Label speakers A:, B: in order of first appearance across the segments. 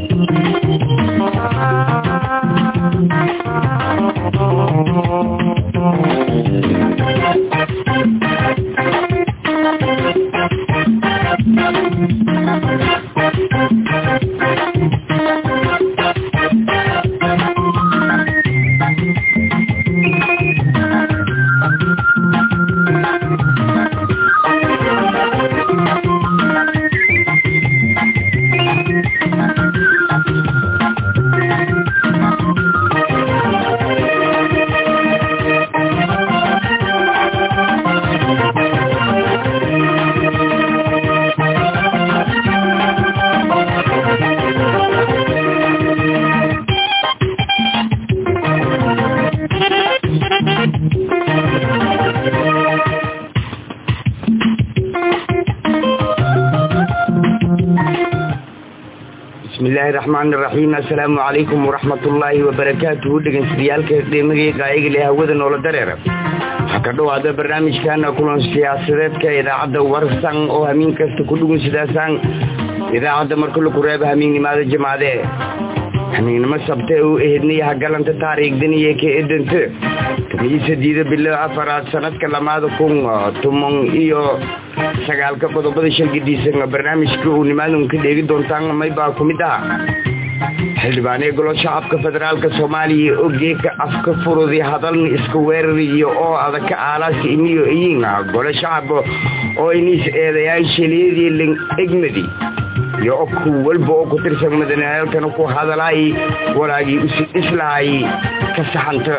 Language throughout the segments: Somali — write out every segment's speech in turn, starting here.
A: bismillaahi raxmaani raxiim assalaamu calaykum waraxmatullaahi wabarakaatuhu dhegeystayaaalka qiimagii qaayiga leh hawada noola dareera waxaa ka dhowaada barnaamijkana kulan siyaasadeedka idaacadda warsan oo hamiin kasta ku dhugun sidaasaan idaacadda marka laku reeba hamiinnimada jamaade hamiinnimo sabte u ehednaya hagalanta taariikhdaniyo ka edanta tomiyo sadiida bilo afaraad sanadka lamaada kun toban iyo sagaalka qodobada shalgadiisan barnaamijka uu nimaadun ka dheegi doontaan maybaa ku mid aha xildhibaanee golo shacabka federaalka soomaaliya oo geeka afka furudi hadalna iska weerariyo oo adaka aalaasi imiyo iyiin gole shacab oo iniis eedayaan shaliyadii ling egmadi iyo ku walba oo ku tirsan madaneelkana ku hadalaay walaagii islahay ka saxanta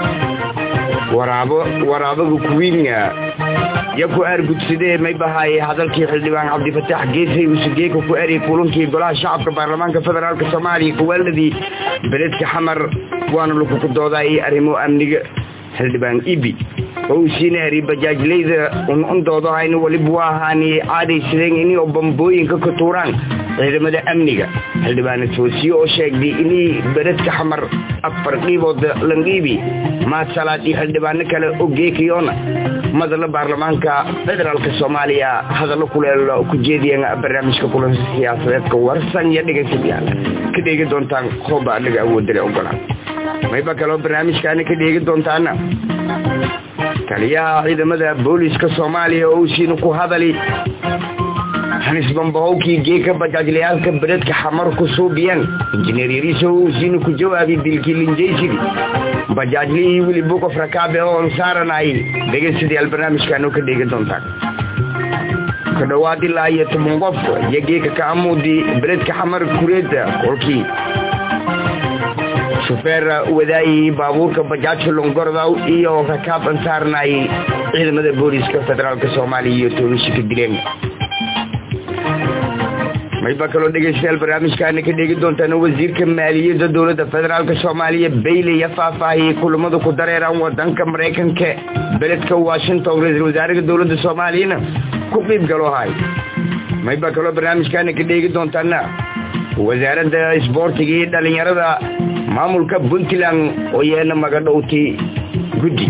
A: waraabo waraabaga kuwiinga yo ku aargudsadee may bahaaye hadalkii xildhibaan cabdifataax geesay usugeeka ku eriyay kulankii golaha shacabka baarlamaanka federaalk soomaaliya kuwaaladii beledka xamar waana lakuku doodaay arrimo amniga xildhibaan ibi oo uu siina eri bajaajlayda unuundoodahayn waliba waa ahaani caadaysadeen inay bambooyinka ka tuuraan ciidamada amniga xildhibaane toosiye oo sheegday inay beledka xamar afar dhiibood landhiibi mahad salaad iyo xildhibaano kale oo geekayoona madala baarlamaanka federaalk soomaaliya hadallo kuleel ku jeediyeen barnaamijka kulan siyaasadeedka warsan iyo dhegeystayaal ka dheegi doontaan hooba anaga awoodale ogolaan mayba kaloo barnaamijkaana ka dheegi doontaana taliyaha ciidamada booliska soomaaliya oo usiina ku hadali hanisbambahowkii geeka bajaajlayaalka beledka xamar ku suubiyeen injineer yariisa oo usiina ku jawaabi dilkii linjaysidii bajaajlihii wili bukof rakaabe oo ansaaranay dhegeystayaal barnaamijkaanu ka dheegi doontaan ka dhowaad ilaa iyo toban qof iyo geeka ka amuudi beledka xamar kureeda kolkii shufeer wadaayay baabuurka bajaajka longordow iyo rakaab ansaarnay ciidamada booliska federaalk soomaaliya iyo toonisha ka dileen mayba kaloo dhegeystayaal barnaamijkaana ka dheegi doontaan wasiirka maaliyadda dowladda federaalk soomaaliya bayley ya faahfaahiyey kulamada ku dareeraan wadanka maraykanka beledka washington ra-iisul wasaaraha dowladda soomaaliyana ku qiib galoohay mayba kaloo barnaamijkaana ka dheegi doontaana wasaaradda isboortiga iyo dhalinyarada maamulka puntland oo yeena magadhowtay guddi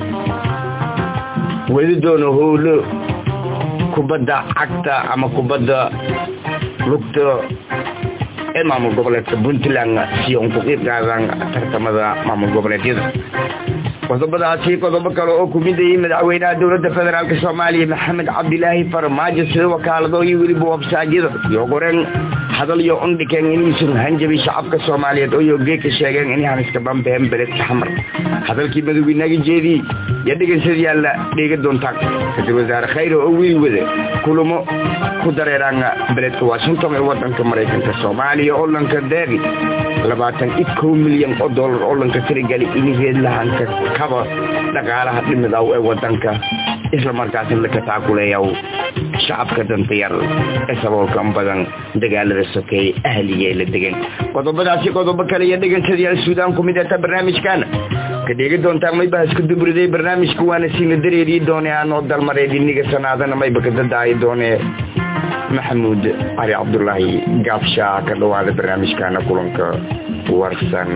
A: weli doono howlo kubadda cagta ama kubadda lugta ee maamul goboleedka puntland si un ku qiib qaadaan tartamada maamul goboleedyada qodobadaasi qodobo kale oo kumidayay madaxweynaha dowladda federaalk soomaaliya maxamed cabdilaahi farmaajo sida wakaalado iyo weliba wabsaadyada iyo goreen hadal iyo undhikeen inaysan hanjabay shacabka soomaaliyeed oo yoogee ka sheegeen inay haniska bambeen beledka xamar hadalkii madaweynaaga jeedii iyo dhegeystayaalla dheega doontaan ra-iisul wasaare khayre oo wiil wada kulamo ku dareeraan beledka washington ee wadanka maraykanka soomaaliya oo lanka deeqi labaatan iyo kow milyan oo dollar oo lanka tirigali inigeed lahanka kaba dhaqaalaha dhimidaw ee wadanka islamarkaasna laka taakuleeyaw shacabka dantayar ee saboolkan badan dagaalada sokeeye ahliya la degan qodobadaasi qodobo kale iyo dhegeystayaal suudaan ku mid eta barnaamijkaana ka dheegi doontaan mayba isku dubriday barnaamijka waana siina dareeriyi doone aanoo dalmareed iniga sanaadana mayba ka dadaayi doone maxamuud cali cabdulaahi gaabshaa ka dhawaada barnaamijkaana kulanka warsan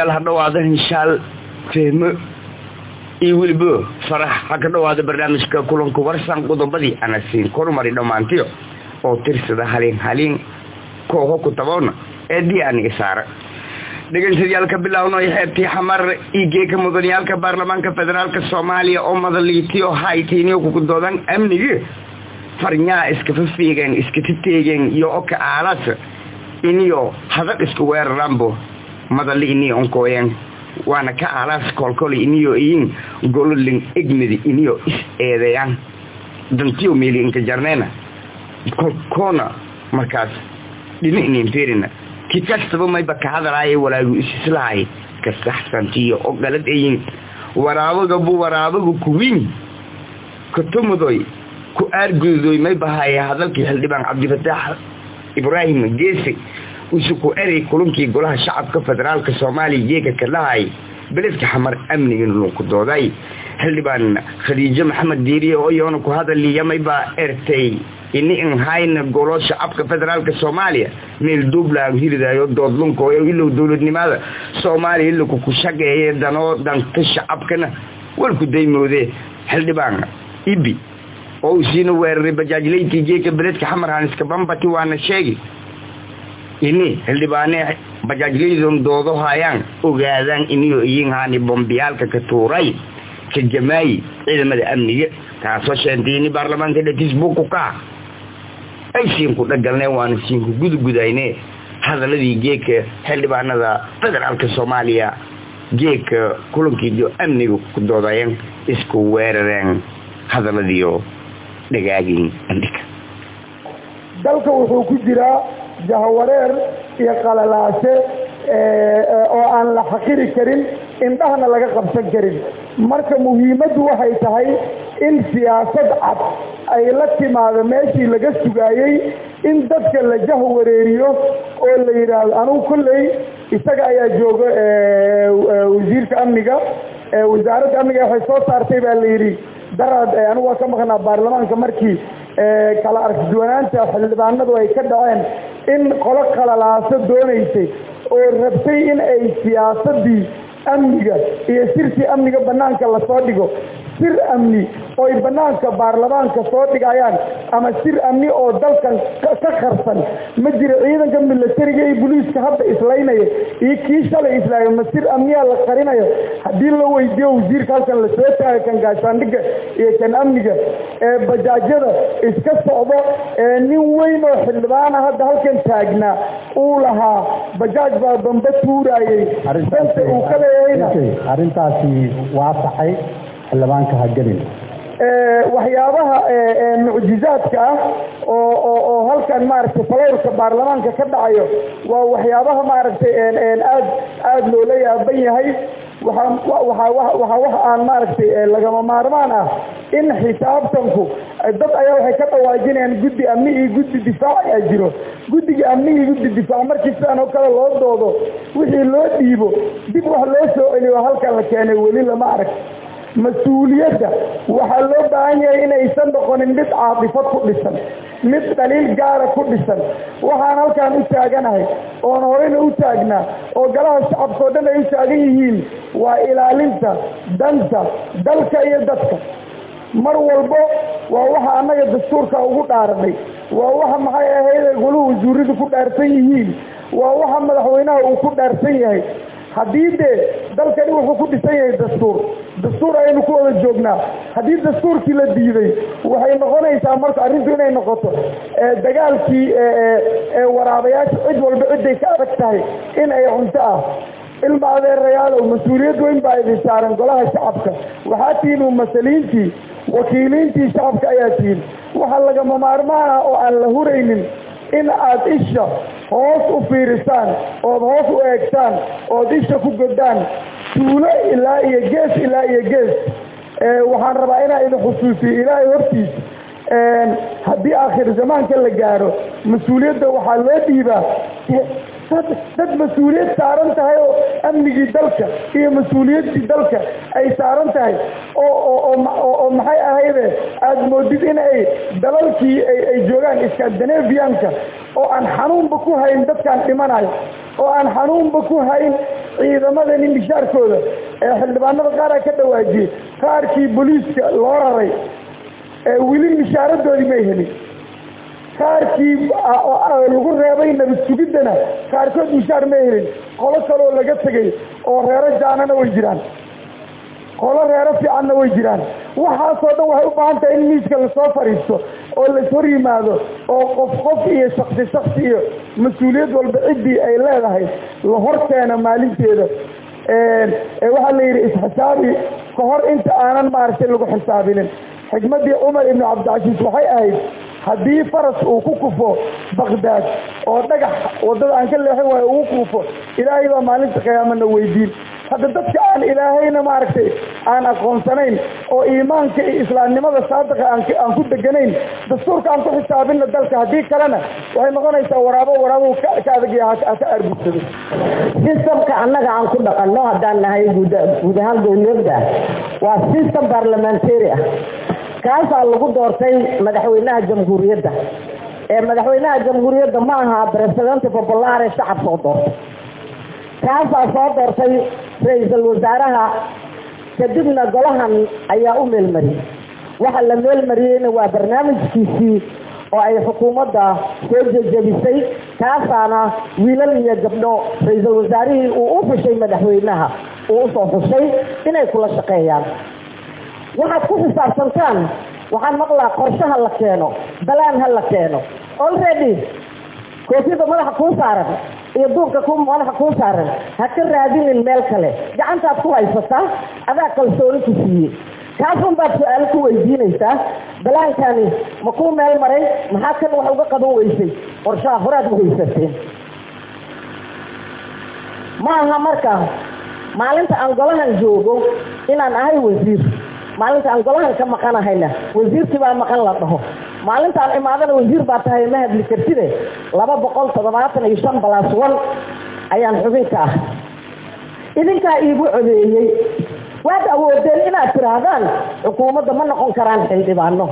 A: dhegeystayaal ha dhawaada hinshaal fehmo iyo weliba farax ha ka dhawaada barnaamijka kulanka warsan qodobadii ana siin kormari dhammaantiyo oo tirsada haliin haliin kooho ku taboona eedii aniga saara dhegeystayaal bilaawno xeebtii xamar igeeka mudaniyaalka baarlamaanka federaalka soomaaliya oo madaliitiyo haytiiniyo kukudoodan amnigi farnyaa iskafa fiigeen iskata teegeen iyo oka aalas iniyo hadad isku weeraranbo madali iniyo onkooyeen waana ka aalaas kolkol iniyo iyin gololin egmidi iniyo is eedeeyaan dantiyo meeli inka jarneena kolkoona markaas dhini ininfirina ki kastaba mayba ka hadalaaya walaagu isislahay ka saxsantiyo oo galad ayin waraabagabu waraabagu kuwiin katumudoy ku aargududoy may bahaya hadalkii xildhibaan cabdifataax ibraahim geese usu ku erey kulankii golaha shacabka federaalka soomaaliya jeega ka dhahay beledka xamar amnigan lunku dooday xildhibaan khadiijo maxamed diiriye oo iyoona ku hadaliya maybaa ertay ini in hayna golo shacabka federaalka soomaaliya meel duublaan hiridayo doodlunkooyo ilow dowladnimada soomaaliya ilaku ku shageeye danoo danta shacabkana walku daymoode xildhibaan ibi oo uu siina weeraray bajaajlaydkii jeeka beledka xamar haniska bambati waana sheegi ini xildhibaane bajaajlaydon doodo hayaan ogaadaan iniyo iyin haani bombiyaalka ka tuuray ka jamaayi ciidamada amniga taasoo sheentay ini baarlamaanka dhatisbuku ka ay siinku dhagalneen waana siinku gudugudayne hadaladii geeka xildhibaanada federaalka soomaaliya geeka kulankiiyo amniga ku doodayeen isku weerareen hadaladiio dhagaagin andhika
B: dalka wuxuu ku jiraa jahwareer iyo qalalaase oo aan la xaqiri karin indhahna laga qabsan karin marka muhiimaddu waxay tahay in siyaasad cad ay la timaado meeshii laga sugaayey in dadka la jahwareeriyo oo la yidhaahdo anugu kolley isaga ayaa jooga wasiirka amniga wasaaradda amniga waxay soo saartay baa la yidhi daraad anigu waa ka maqnaa baarlamaanka markii kala arkiduwanaanta xildhibaanadu ay ka dhaceen in qolo qalalaaso doonaysay oo rabtay in ay siyaasadii amniga iyo sirtii amniga banaanka lasoo dhigo sir amni ooy banaanka baarlamaanka soo dhigayaan ama sir amni oo dalkan ka qarsan ma jiro ciidanka milatariga iyo boliiska hadda islaynaya iyo kii shalay islaayo ma sir amniyaa la qarinayo haddii la weydiiyo wasiirka halkan lasoo taagay kan gaashaandhiga iyo kan amniga ee bajaajyada iska socdo ee nin weyn oo xildhibaana hadda halkan taagnaa uu lahaa bajaaj baa bamba tuurayey danta uu ka leeyahayna
C: arrintaasi waa saxay xildhibaanka ha gelin
B: waxyaabaha mucjizaadka ah oo oo halkan maaragtay falowrka baarlamaanka ka dhacayo waa waxyaabaha maaragtay aad aada loola yaaban yahay waaa waxaa wax aan maaragtay lagama maarmaan ah in xisaabtanku dad ayaa waxay ka dhawaajinayaan guddi amni iyo guddi difaac ayaa jiro guddiga amni iyo guddi difaac markii sidaan oo kale loo doodo wixii loo dhiibo dib wax loo soo celiyo halkan la keenay weli lama arag mas-uuliyadda waxaa loo baahan yahay inaysan noqonin mid caatifad ku dhisan mid dhaliil gaara ku dhisan waxaan halkaan u taaganahay oon horeyna u taagnaa oo galaha shacabka oo dhan ay u taagan yihiin waa ilaalinta danta dalka iyo dadka mar walbo waa waxa annaga dastuurka ugu dhaaranay waa waxa maxay ahayd goluhu wasuuradu ku dhaarsan yihiin waa waxa madaxweynaha uu ku dhaarsan yahay haddii dee dalkani wuxuu ku dhisan yahay dastuur dastuur ayaynu ku wada joognaa haddii dastuurkii la diiday waxay noqonaysaa marka arrintu inay noqoto dagaalkii waraabayaasha cid walba ciday ka adag tahay in ay cunto ah ilma adeerayaalow mas-uuliyad weyn baa idin saaran golaha shacabka waxaa tihiin mumasaliintii wakiiliintii shacabka ayaa tihiin waxaa lagama maarmaan ah oo aan la huraynin in aad isha hoos u fiirisaan ood hoos u eegtaan ood isha ku godaan tuulo ilaa iyo gees ilaa iyo gees waxaan rabaa inaa idin xusuusiyo ilaahay hortiisa haddii aakhir zamaanka la gaaro mas-uuliyadda waxaa loo dhiibaa dad mas-uuliyad saaran tahay oo amnigii dalka iyo mas-uuliyaddii dalka ay saaran tahay oo maxay ahayde aada moodid in ay dalalkii ay joogaan scandinavianka oo aan xanuunba ku hayn dadkaan dhimanayo oo aan xanuunba ku hayn ciidamadani mishaarkooda ee xildhibaanada qaar a ka dhawaajiyey qaarkii booliiska loo raray ee weli mishaaradoodii may helin qaarkii lagu reebay nabad sugiddana qaarkood mishaar may helin qolo kaleoo laga tegay oo reero jaanana way jiraan qolo reero fiicanna way jiraan waxaasoo dhan waxay u baahan tahay in miiska lasoo fadhiisto oo lais hor yimaado oo qof qof iyo shaksi shaksi iyo mas-uuliyad walba ciddii ay leedahay la hor keeno maalinteeda waxaa la yidhi isxisaabi ka hor inta aanan maaragtay lagu xisaabinin xikmaddii cumar ibnu cabdicasiis waxay ahayd haddii faras uu ku kufo bakdaad oo dhagax waddada aan ka leexin waayo ugu kufo ilaahay baa maalinta qiyaamana weydiin hadda dadka aan ilaahayna maaragtay aan aqoonsanayn oo iimaanka iyo islaamnimada saadiqa aan ku deganayn dastuurka aan ku xisaabinna dalka haddii kalena waxay noqonaysaa waraabo waraabo ka adagya haka argudsado
D: sistamka annaga aan ku dhaqanno haddaan nahay guud guud ahaan dowladda waa system parliamentary ah kaasaa lagu doortay madaxweynaha jamhuuriyadda ee madaxweynaha jamhuuriyadda ma aha presidente popolare shacab soo doortay kaasaa soo doortay ra-iisul wasaaraha kadibna golahan ayaa u meelmariyey waxa la meelmariyeyna waa barnaamijkiisii oo ay xukuumadda soo jejebisay kaasaana wiilal iyo gabdho ra-iisul wasaarihii uu u xushay madaxweynaha uu usoo xushay inay kula shaqeeyaan waxaad ku xisaabsantaan waxaan maqlaa qorshaha la keeno balaan ha la keeno already koofiyada madaxa kuu saaran iyo duubka ku madaxa kuu saaran ha ka raadinin meel kale gacantaad ku haysataa adaa kalsooni ku siiyey kaasun baad su-aalo ku weydiinaysaa balaankani ma kuu meel maray maxaa kan wax uga qaban weysay qorshaha horaad u haysateen ma aha marka maalinta aan golahan joogo inaan ahay wasiir maalinta aan golahan ka maqanahayna wasiirkii baa maqan la dhaho maalintaan imaadana wasiir baa tahay ma hadli kartide laba boqol toddobaatan iyo shan balas one ayaan xubinka ah idinkaa iigu codeeyey waad awoodeen inaad tiraahdaan xukuumadda ma noqon karaan xildhibaano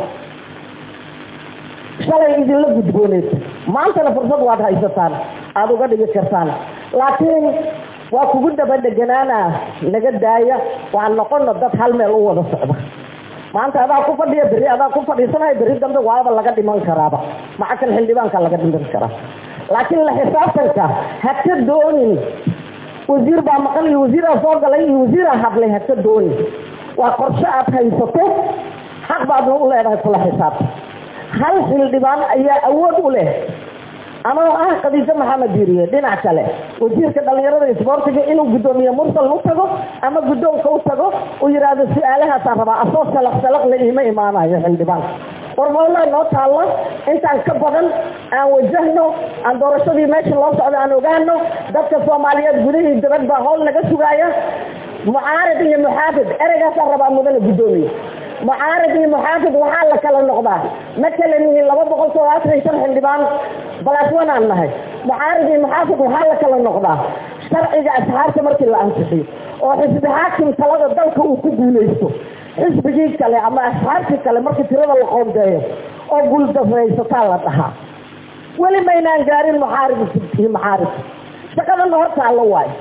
D: shalay idinla gudbooneed maantana fursad waad haysataan aada uga dhigi kartaan laakiin waa kugu daba dheganaana naga daaya waan noqono dad hal meel u wada socda maanta adaa ku fadhiya berri adaa ku fadhiisanayo berri dambe waaba laga dhiman karaaba maca kan xildhibaanka laga dhiman karaa laakiin la xisaabtanka ha ka doonin wasiir baa maqan iyo wasiiraa soo galay iyo wasiiraa hadlay ha ka doonin waa qorshe aad haysato xaq baadna u leedahay kula xisaabta hal xildhibaan ayaa awood u leh ama ah khadiijo maxamed diiriye dhinac kale wasiirka dhalinyarada isboortiga inuu guddoomiye mursal u tago ama guddoonka u tago uu yidhaahdo su-aalahaasaan rabaa asoo salaq salaqla iima imaanayo xildhibaanka warmoola noo taalla intaan ka badan aan wajahno aan doorashadii meesha loo socdo aan ogaano dadka soomaaliyeed gudahii dabad baa howl naga sugaaya mucaarid iyo muxaafid ereygaasaan rabaa mudane guddoomiye mucaarid iyo muxaafid waxaa la kala noqdaa ma kala nihiin laba boqol toddobaatan iyo shan xildhibaan balaswanaan nahay mucaarid iyo muxaafid waxaa la kala noqdaa sharciga asxaabta markii la ansixiyo oo xisbi xaakim talada dalka uu ku guulaysto xisbigii kale ama asxaabtii kale markii tirada la qoondeeyo oo guuldaraysataa la dhahaa weli maynaan gaarin muxaarib iyo muxaarib shaqadana hortaalla waayo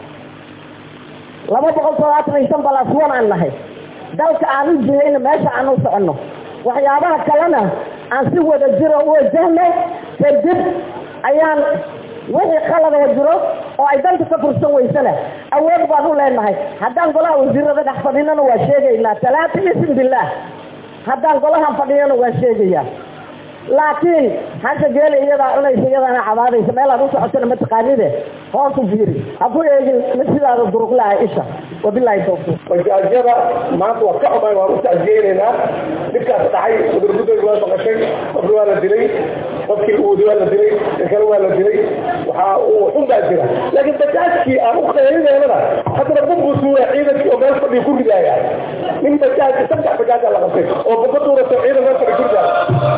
D: laba boqol toddobaatan iyo shan balaswan aan nahay dalka aan u jihayna meesha aan u soconno waxyaabaha kalena aan si wada jiro u wajahno kadib ayaan wixii qalada jiro oo ay dalka ka fursan weysana awood baan u leenahay haddaan golaha wasiirada dhex fadhinana waa sheegaynaa talaata ism billaah haddaan golahan fadhiyana waa sheegayaa laakiin hasha geela iyadaa cunaysa iyadaana cabaadaysa meelaad u socotana mataqaanide hoos u fiiri ha ku eegin mid sidaada duruqlaha isha wabilaahi tawfiiq
E: majaajyada maanta waa ka xumaan waan u tacjiyeynaynaa dhibkaas dhacay udurgudayg waa maqashay qofki waa la dilay qofkii uudi waa la dilay kale waa la dilay waxaa uu xun baa jira laakiin bajaajkii aan u qaylineynana haddana bumbusuura ciidankii oo meel fadhiya ku ridaaya nin bajaaj saddex bajaaja la qabtay oo bamba tuurato ciidan meel fadhi ku ridaaya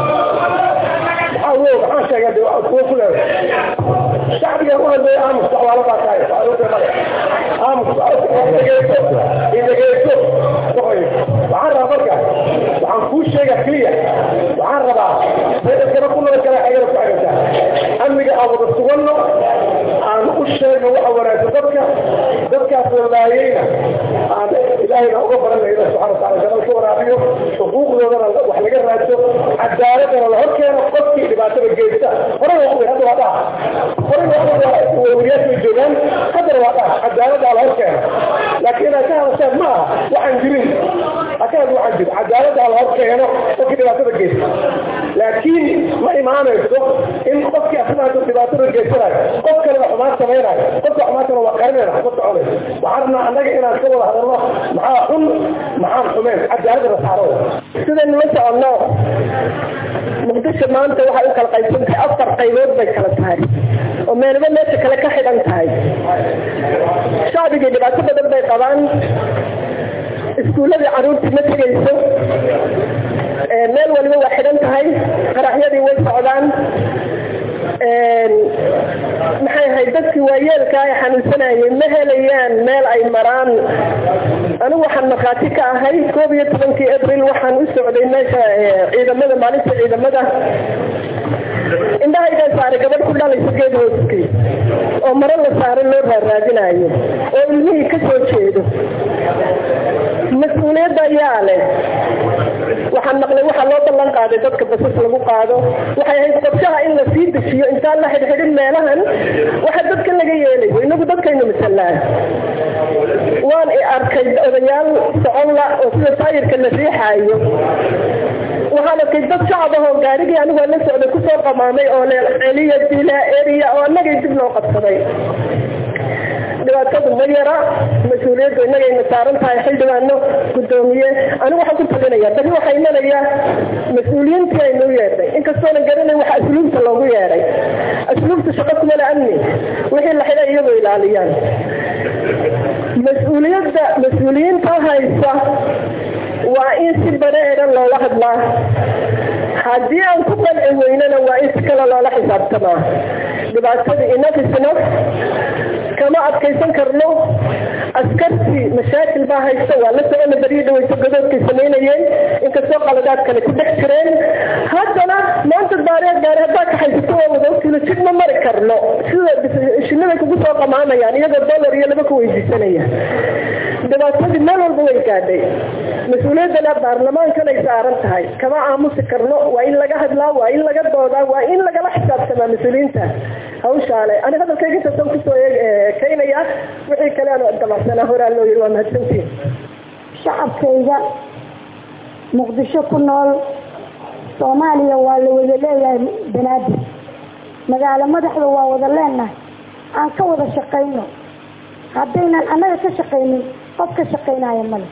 E: maxaa wo maxaa sheegaa de kuwa ku leeday shacbiga u hadlaya aamus dacwaalo baa tahay aamus dhegeyso idhegeyso waxaan rabaa marka waxaan kuu sheegaa keliya waxaan rabaa saydankana ku nabad gala xagana ku xagataa amniga aan wada suganno aan u sheegno waxa wanaagsan dadka dadka ahayd ma aha waxaan jirin akaad waxaan jir cadaalada la hor keeno qofkii dhibaatada geysta laakiin ma imaanayso in qofkii asnaada dhibaatada geysanayo qof kalena xumaan samaynayo qofka xumaantana waa qarinayna xabad soconayso waxaan rabnaa annaga inaan ka wada hadalno maxaa xun maxaan xumeen cadaalada la saaro
D: sidaynu la soconno muqdisho maanta waxay u kala qaybsan tahay afar qaybood bay kala tahay oo meelba meesha kale ka xidhan tahay shacbigii dhibaato badan bay qabaan iskuulladii caruurtii ma tegayso meel waliba waa xidhan tahay qaraxyadii way socdaan maxay ahayd dadkii waayeelka ay xanuunsanayeen ma helayaan meel ay maraan anigu waxaan markhaati ka ahay koob iyo tobankii abril waxaan u socday meesha ciidamada maalinta ciidamada indhahaygaan saaray gabadh ku dhalaysa geed hooskii oo maro la saaray loo raaraadinayo oo ilmihii ka soo jeedo mas-uuliyadda ayaa leh waxaan maqlay waxaa loo ballan qaaday dadka basas lagu qaado waxay ahayd qorshaha in la sii dejiyo intaan la xidhxidhin meelahan waxa dadka laga yeelayo inagu dadkaynu masalaa waan i arkay odayaal socon la oo sida taayirka la riixaayo waxaan arkay dad shacab ah oo gaarigii anigu la socday kusoo qamaamay oo le celiya dila eriya oo annagay dib loo qabsaday dhibaatadu ma yara mas-uuliyaddu innagayna saaran tahay xildhibaano guddoomiye anigu waxaan ku talinaya bari waxaa imanaya mas-uuliyiintii aynu u yeedhay inkastoonan garanay waxa asluubta loogu yeedhay asluubta shaqo kumala amni wixii la xidhay iyagoo ilaaliyaan mas-uuliyadda mas-uuliyiinta haysa waa in si bareeran loola hadlaa haddii aan ku qanci weynana waa in si kale loola xisaabtamaa dhibaatada enough is enough kama adkaysan karno askartii mashaakil baa haysta waa la socona beriyo dhaweyso gadoodkay samaynayeen inkastoo qaladaad kale ku dhex jireen haddana maanta daareed gaari haddaa ka haysato oo wadogtilo jid ma mari karno sida shiniday kugu soo qamaamayaan iyagoo dollar iyo laba ku weydiisanaya dhibaatadii meel walba way gaadhay mas-uuliyaddana baarlamaankanay saaran tahay kama aamusi karno waa in laga hadlaa waa in laga doodaa waa in lagala xisaabtamaa mas-uuliyiinta hawshaale ani hadalkayga intaasaan kusoo kaynaya wixii kale aan dabacsanaa horaa loo yiri waa mahadsantiin
F: shacabkayga muqdisho ku nool soomaaliya waa la wada leeyahay banaadir magaalo madaxda waa wada leenahay aan ka wada shaqayno haddaynan annaga ka shaqaynin qof ka shaqaynaya male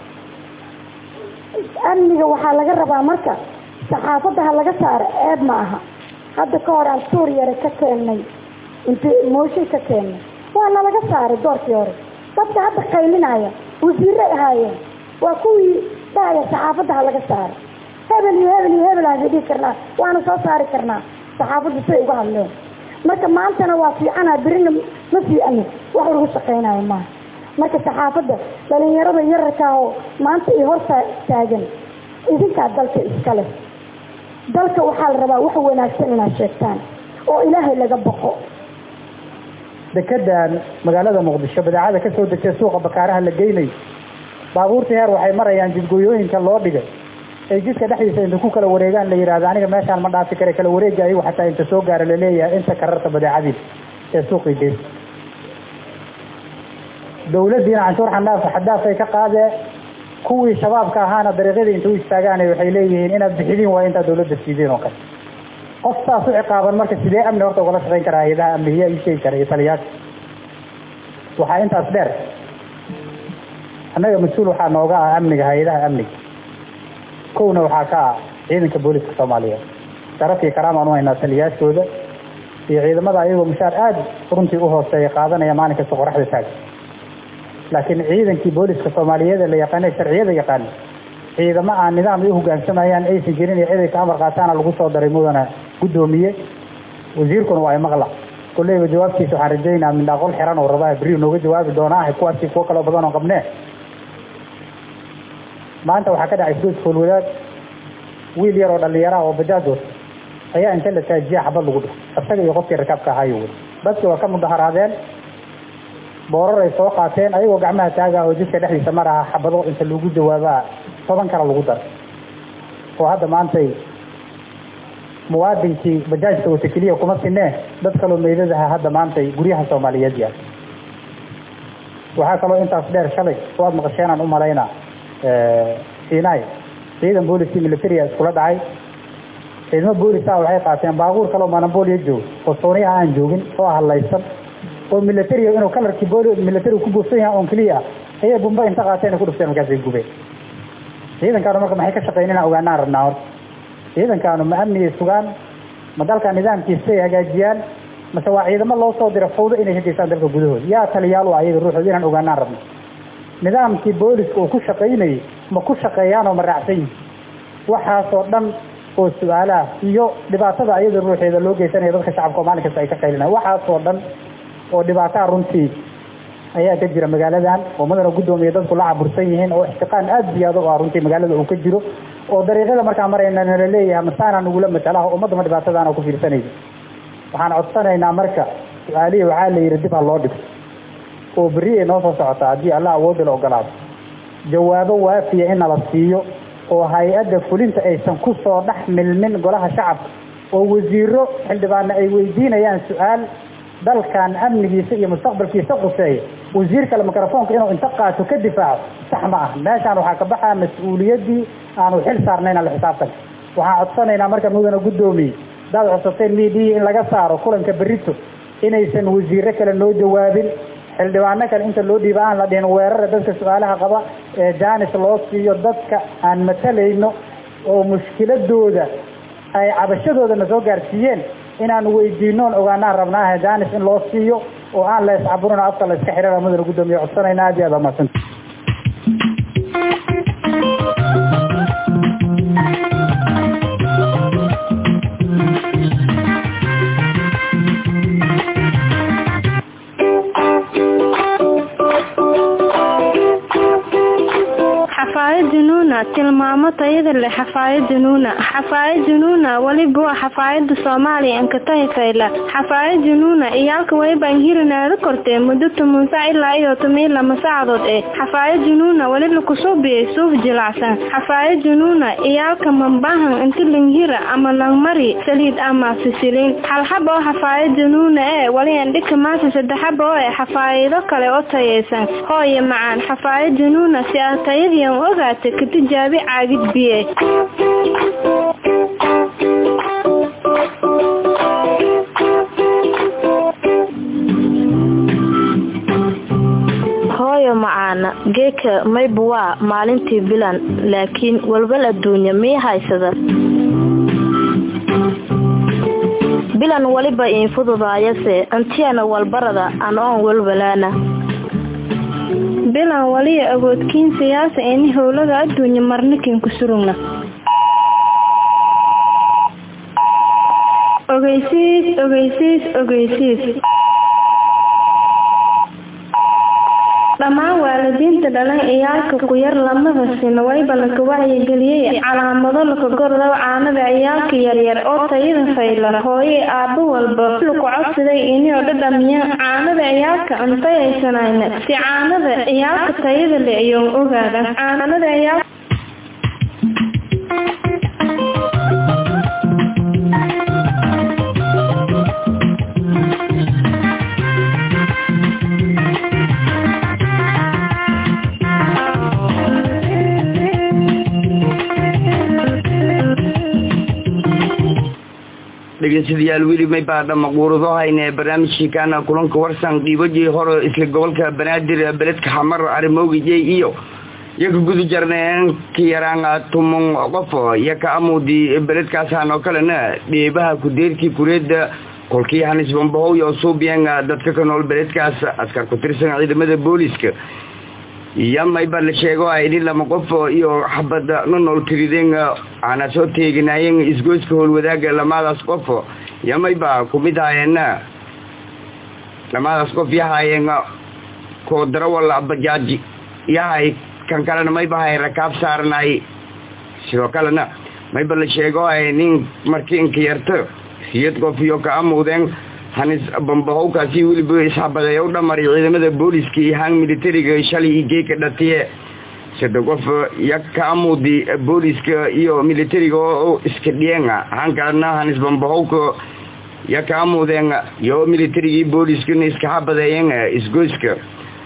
F: amniga waxaa laga rabaa marka saxaafadda ha laga saaro eeb ma aha hadda ka hor aan tuur yare ka keennay int mooshin ka keennay waana laga saaray doorkii hore dadka hadda qaylinaya wasiiray ahaayeen waa kuwii dhahaya saxaafadda ha laga saaro hebel iyo hebel iyo hebel aan dhihi karnaa waana soo saari karnaa saxaafadda siday uga hadleen marka maantana waa fiicana berina ma fiicani wax lagu shaqaynayo maaha marka saxaafadda dhalinyarada yararkaa oo maanta i hor taagan idinkaa dalka iskale dalka waxaa la rabaa wax wanaagsan inaad sheegtaan oo ilaahay laga baqo
C: dekedan magaalada muqdisho badeecada kasoo degtay suuqa bakaaraha la geynayo baabuurtii heer waxay marayaan jidgooyooyinka loo dhigay ay jidka dhexdiisa inta ku kala wareegaan la yihahdo aniga meeshaan ma dhaafi kare kala wareega ayagu xataa inta soo gaara laleeyahay inta kararta badeecadiisa ee suuqii geysa dawladdiina canshuur xanaaf xadaaf ay ka qaadee kuwii shabaabka ahaana dariiqyada inta u istaagaan waxay leeyihiin inaad bixidiin waa intaa dawladda siideen oo kale qof saas u ciqaaban marka sidee amni horta ugala shaqayn karaa hay-adaha amniga ii sheegi kara iyo taliyaasha waxaa intaas dheer annaga mas-uul waxaa nooga ah amniga hay-adaha amniga kowna waxaa ka ah ciidanka booliska soomaaliyeed sharaf iyo karaam aan u haynaa taliyaashooda iyo ciidamada ayagoo mushaar aada runtii u hooseeya qaadanaya maalin kasta qoraxda taaga laakiin ciidankii booliska soomaaliyeed ee la yaqaana sharciyada yaqaana ciidamo aan nidaam ay u hogaansamayaan aysan jirin iyo ciday ka amar qaataana lagu soo daray mudana guddoomiye wasiirkuna waa imaqla kolleyba jawaabtiisa waxaan rajaynaa mindhaaqol xiran oo rabaa beri nooga jawaabi doonaa kuwaasi kuwo kaloo badan oo qabnee maanta waxaa ka dhacay isgoys foolwadaad wiil yar oo dhalinyaraha oo bajaajood ayaa inta la taajiya xabad lagu dhufo isaga iyo qofkii rakaabka ahaayo weli dadkii waa ka mudaharaadeen boorar ay soo qaateen ayagoo gacmaha taaga oo jidka dhexdiisa maraha xabado inta lagu jawaabaa toban kale lagu daray oo hadda maantay muwaadinkii bajaajka wata keliya kuma sinee dad kaloo meydadaha hadda maantay guryaha soomaaliyeed yaal waxaa kaloo intaas dheer shalay waad maqasheenaan u malaynaa sinai ciidan booliskii militaria iskula dhacay ciidamo boolisaa waxay qaateen baabuur kaloo manambolia joogo oo sooniya aan joogin oo hadlaysan oo militaria inuu kalarkii booli militariga ku buufsan yahay oon keliya ah ayay bumba inta qaateen ay ku dhufteen markaasay gubeen ciidankaanu marka maxay ka shaqeyn inaan ogaanaan rabnaa horta ciidankaanu ma amnigay sugaan ma dalka nidaamkiisa ay hagaajiyaan mase waa ciidamo loo soo dira fawdo inay ka geystaan dalka gudahooda yaa taliyaal waa iyaga ruuxooda inaan ogaanaan rabno nidaamkii booliska uu ku shaqaynayay ma ku shaqeeyaanoo ma raacsan yihin waxaasoo dhan oo su-aalaha iyo dhibaatada ayada ruuxeeda loo geysanaya dadka shacabka oo maalin kasta ay ka qaylinaan waxaasoo dhan oo dhibaataha runtii ayaa ka jira magaaladan oo madana guddoomiya dadku la cabursan yihiin oo ixtiqaan aada ziyaado oo ah runtii magaalada uu ka jiro oo dariiqyada markaa marayna nala leeyahay masaanaa nagula matalaha ummadda ma dhibaatadaana ku fiirsanaysa waxaan codsanaynaa marka su-aalihii waxaa la yidhi dib ha loo dhigto oo berri ay noo soo socotaa haddii allah awoodda la ogolaado jawaabo waafiya in nala siiyo oo hay-adda fulinta aysan ku soo dhex milmin golaha shacabka oo wasiiro xildhibaana ay weydiinayaan su-aal dalkan amnigiisa iyo mustaqbalkiisa quseeya wasiir kale mikrofoonka inuu inta qaato ka difaaco sax ma ah meeshaan waxaa ka baxaa mas-uuliyaddii aanu xil saarnayn alla xisaabtanka waxaan codsanaynaa marka mudana guddoomiye hadaad codsateen midiyi in laga saaro kulanka berito inaysan wasiiro kale noo jawaabin xildhibaano kale inta loo dhiiba aan la dhihin weerara dadka su-aalaha qaba ee jaanis loo siiyo dadka aan matalayno oo mushkiladooda ay cabashadooda na soo gaarsiiyeen inaan weydiinoon ogaanaan rabnaaha jaanis in loo siiyo oo aan la iscaburino afka la iska xidhana mudana guddoomiye codsanayna aad iyo aad amaadsan
G: xafaayad junuuna tilmaamo tayada leh xafaayad junuuna xafaayad junuuna weliba waa xafaayada soomaaliya ankatahi fayla xafaayad junuuna iyaalka wayban hirinaada kortee muddo toban sac ilaa iyo toban lama saacadood ee xafaayad junuuna weli lakusoo biyay suuf jilacsan xafaayad junuuna iyaalka mambahan inti langhira ama langmari saliid ama sisiliin halxaba oo xafaayad junuuna ee wali andhika maasa saddexaba oo ee xafaayido kale oo tayaysan hooye macaan xafaayad junuuna si ah tayadiian ogaata ka tijaabi caagid biye
H: hooyo macaana geeka mayba waa maalintii bilan laakiin walwal adduunya mii haysada bilan weliba iin fududaayase antiyana walbarada an oon walwalaana
G: bilan waliya awoodkiin siyaasa ini howlada adduunya marnikin ku surugna ogeysiis ogeysiis ogeysiis dhammaan waalidiinta dhalan ciyaalka ku yar lamada sina wayba laka wacyigeliyey calaamado laka gordow caanada ciyaalka yaryar oo tayada fayla hooye aabbo walba laku codsaday inio dhadhamiya caanada ciyaalka antayaysanayna si caanada ciyaalka tayada le iyoon ogaada caanada ciyaal
A: dhegeystayaal weli may baadha maquurado hayne barnaamijkii kaana kulanka warsan dhiibajii hore isla gobolka banaadir beledka xamar arimowgijey iyo iyo ka guda jarneen ka yaraan tuman qof iyo ka amudi beledkaasaan oo kalena dheebaha kudeerkii kureeda kolkii hanis bambahow iyo suubiyeen dadka ka nool beledkaas askar ku tirsan ciidamada booliska iyo mayba la sheego ini lama qof iyo xabada nonool tirideen aana soo teeginaayeen isgoyska howlwadaaga lamadaas qof iyo mayba kumid haayeen lamadaas qof yahaayeen koo darawal bajaaji yahay kan kalena mayba hay rakaab saarnaay sidoo kalena mayba la sheego nin markii inka yarto siyad qof iyo ka amuudeen hanis bambahowkaasi weliba isxabadeeya u dhamaray ciidamada booliska iyo haan militariga shalay iyo geeka dhatiye sida qof iyo ka amudi booliska iyo militariga oo iska dhiyeen haan kalena hanis bambahowka iyo ka amudeen iyo militariga iyo booliskana iska xabadeeyeen isgoyska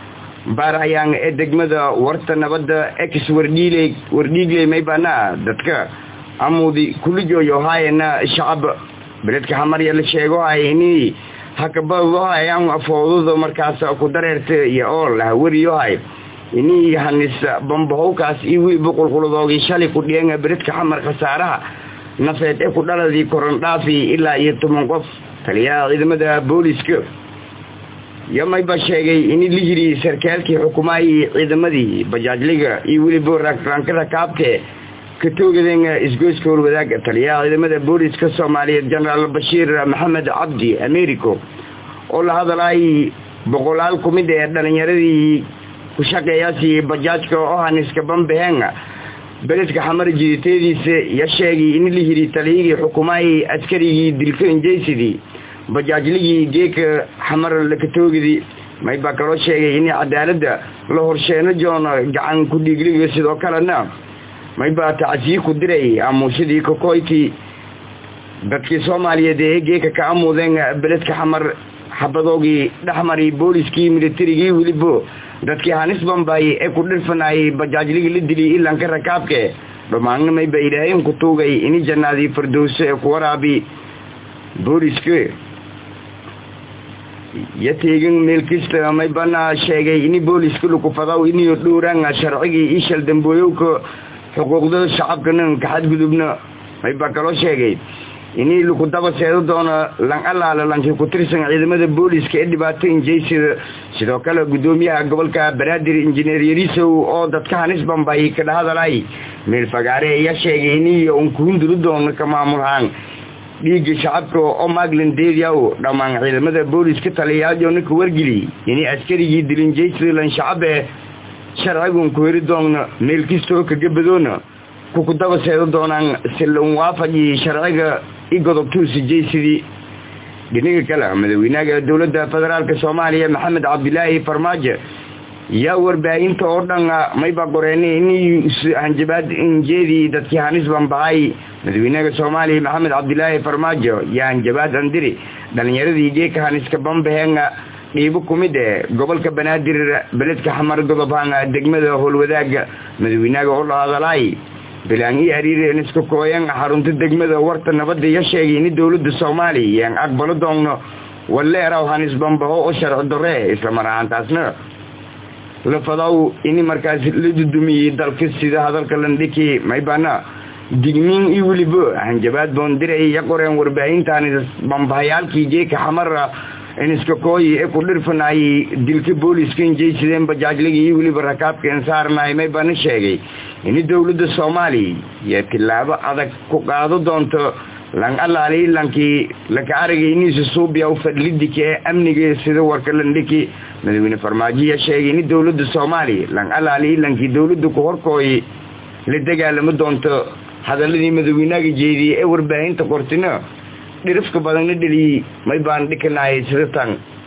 A: baarayaan ee degmada warta nabadda ex wardhiile wardhiigley maybana dadka amuudi kulijooyo haayana shacab beledka hamarya la sheego hay ini hakabadohayaan foodada markaas ku dareerta iyo oo lahawariyohay ini hanis bambahowkaas iyo weliba qulquladoogii shalay ku dhiyan beledka xamar khasaaraha nafeed ee ku dhaladii korondhaafi ilaa iyo toban qof taliyaha ciidamada booliska yomayba sheegay in la yiri sarkaalkii xukumaayii ciidamadii bajaajliga iyo weliba rankada kaabke ka toogadeen isgoyska horwadaag taliyaha ciidamada booliska soomaaliyeed jenaraal bashiir maxamed cabdi americo oo la hadalay boqolaal kumid ee dhalinyaradii ku shaqeeyaasi bajaajka oo haniska bambaheen beledka xamar jiditeediisa ya sheegay in la yiri taliyagii xukumaayii askarigii dilka injaysidii bajaajligii geeka xamar lakatoogidii maybaa kaloo sheegay in cadaaladda la horsheeno joono gacan ku dhiigliga sidoo kalena maybaa tacsiyi ku diray amuushadii kokoyti dadkii soomaaliyeed ee geeka ka amuudeen beledka xamar xabadoogii dhexmaray booliskii militarigii welibo dadkii hanis bambay ee ku dhirfanayay bajaajligii la diliyay ilanka rakaabke dhammaanna mayba ilaahayn ku tuugay ini jannaadii fardowso ee ku waraabi booliska ya teegin meel kasta maybana sheegay ini booliska lukufadaw iniyo dhowraan sharcigii ishal dambooyowka xuquuqda shacabkana ka xadgudubna maybaa kaloo sheegay inii laku daba seedo doono lan alaala lankii ku tirsan ciidamada booliska ee dhibaato injaysida sidoo kale guddoomiyaha gobolka banaadir injineer yarisow oo dadka hanis bambay ka dhahadalay meel fagaare ayaa sheegay iniyo un kuhunduri doono ka maamulhaan dhiigga shacabka oo maglan deediaw dhammaan ciidamada booliska taliyayaajona ka wargeli inay askarigii dilinjaysida lan shacabe sharcigun ku heri doona meel kastoo kaga badoona kuku daba seedo doonaan silan waafajii sharciga i godobtuusi jaysidii dhinaga kale madaxweynaha dowladda federaalka soomaaliya maxamed cabdilaahi farmaajo yaa warbaahinta oo dhan mayba qoreenay in hanjabaad injeedii dadkii hanis bambahay madaxweynaha soomaaliya maxamed cabdilaahi farmaajo yaa hanjabaad andiri dhalinyaradii geeka haniska bambaheen dhiibo kumid ee gobolka banaadir beledka xamar godobhaan degmada howlwadaaga madaxweynaha oo la hadalay bilaan ii ariireen iska kooyan xarunta degmada warta nabadda ya sheegay in dowladda soomaaliya yaan aqbalo doonno waleeraw hanis bambaho oo sharci darre islamar ahaantaasna la fadaw in markaas la dudumiyey dalka sida hadalka landhiki maybana digniin iyo weliba hanjabaad boondiray ya qoreen warbaahintan bambahayaalkii geeka xamara iniska kooyi ee ku dhirfanayay dilka booliska injaysideen bajaajligii iyo weliba rakaabka insaarnay maybana sheegay in dowladda soomaaliya iyo tillaabo adag ku qaado doonto lan alaali lankii laka aragay iniisa suubiya u fadlidika ee amniga sida warka landhiki madaxweyne farmaajoya sheegay in dowladda soomaaliya lan alaali lankii dowladda ku horkooyi la dagaalamo doonto hadaladii madaxweynaga jeediyey ee warbaahinta qortina dhirifka badanna dheliyey may baan dhikanahay sida tan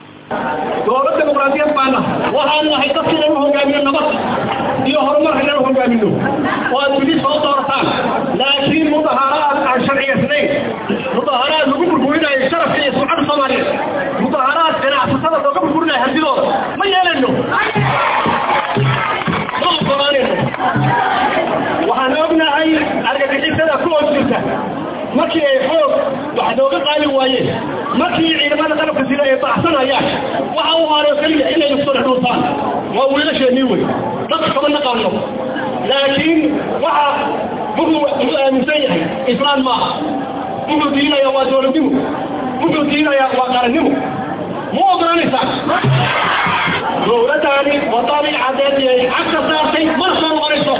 E: dowlad dimuqraadiyad baana waxaan nahay dadka inanu hogaamino nabad iyo horumar inanu hogaamino oo aad wili soo doortaan laakiin mudaharaad aan sharciyaysnayn mudaharaad lagu burburinayo sharafka iyo sumcada soomaaliyeed mudaharaad ganacsatada looga burburinayo hantidooda ma yeelano ma ogolaanayno waxaan ognahay argagixisada ku hoos jirta markii ay xoog wax nooga qaali waayeen markii ciidamada qalabka sida ay baxsanayaan waxa u haaroo keliya inay isku dhex dhuurtaan waa wiilasheenii wey dadka kama naqaano laakiin waxa wuxuu aaminsan yahay islaan maaha wuxuu diinaya waa dowladnimo wuxuu diinaya waa qarannimo ma ogolanaysaa dowladdaani wadadii cadeed ay cagka saartay mana soo noqonayso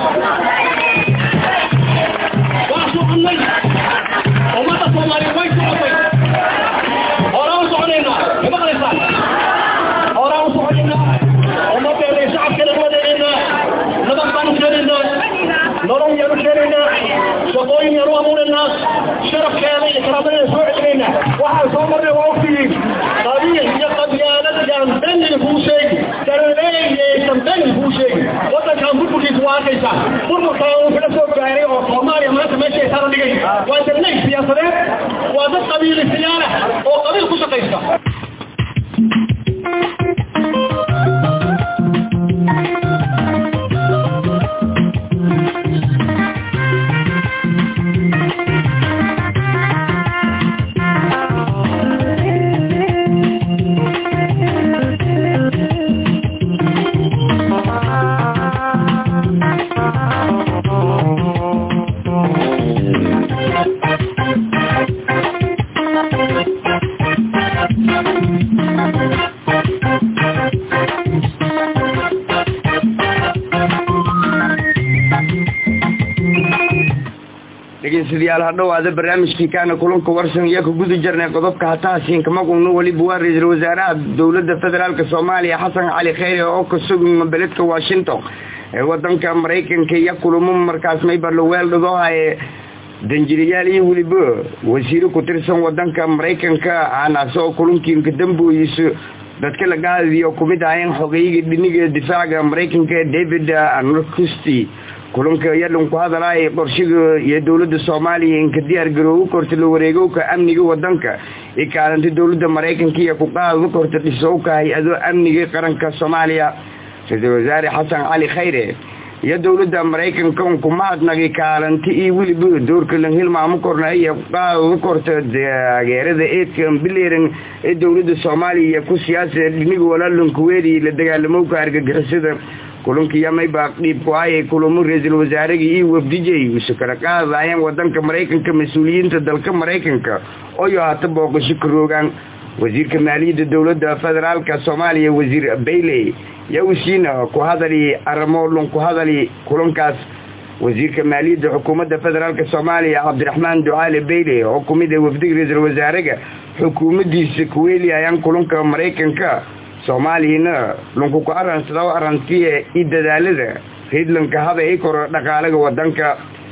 E: waa sucunay ummadda soomaaliya way socotay horaan u soconaynaa ma maqlaysaan horaan u soconaynaa ummaddeena iyo shacabkeena wadeegaynaa nabad baan u keenaynaa nolol yaan u keenaynaa shaqooyin yaan u abuuraynaa sharafkeeda iyo karaamadeeda soo celinaynaa waxaan soo marnay waa ogtihiin qabiil iyo qabyaalad yaan daniga kuu sheegi daraleeyaysan daniga kuu sheegi waddankan burburkiisa waa arkaysaa burburkaan uu kala soo gaaray oo soomaaliya maanta meesha ay saaran dhigay waa dadnay siyaasadeed waa dad qabiilistayaala oo qabiil ku shaqaysta
A: dhegeystayaal hadhowaada barnaamijkii kaana kulanka warsan iyo ka guda jirnay qodobka hataasiinka maguna weliba waa ra-iisul wasaaraha dowladda federaalk soomaaliya xasan cali kheyre oo ka sugan beledka washington ee wadanka maraykanka iyo kulamo markaas mayba laweeldhado haye danjirayaal iyo weliba wasiiro ku tirsan wadanka maraykanka aanaas oo kulankiinka dambooyiso dadka laga hadliyo kumid ahayeen xogeyga dhiniga difaaca maraykanka david norcusty kulanka yalan ku hadalaya qorshiga iyo dowladda soomaaliya inka diyaar garoogu korta la wareegowka amniga wadanka i kaalanta dowladda maraykanka iyo kuqaada korta dhisowka hay-ado amniga qaranka soomaaliya ra-iisul wasaare xasan cali khayre iyo dowladda maraykanka unku mahadnagi kaalanti iyo weliba doorka lan hilmaamo korna iyo kuqaada korta taageerada eedka bileran ee dowladda soomaaliya ku siyaasa dhiniga walaalankuweedi la dagaalamowka argagixisada kulankiiyo mayba dhiib ku hayay kulamo ra-iisul wasaaragii iyo wafdijay isu kala qaadayeen wadanka maraykanka mas-uuliyiinta dalka maraykanka oyo hata booqasho ka roogaan wasiirka maaliyadda dowladda federaalka soomaaliya wasiir bayley yawsiina ku hadali arrimo lun ku hadali kulankaas wasiirka maaliyadda xukuumadda federaalk soomaaliya cabdiraxmaan ducaale bayley oo kumid ah wafdiga ra-iisul wasaaraga xukuumaddiisa kuweeli ayaan kulanka maraykanka soomaaliyana lunku ku aransado arantiya i dadaalada hiidlanka hada i koro dhaqaalaga wadanka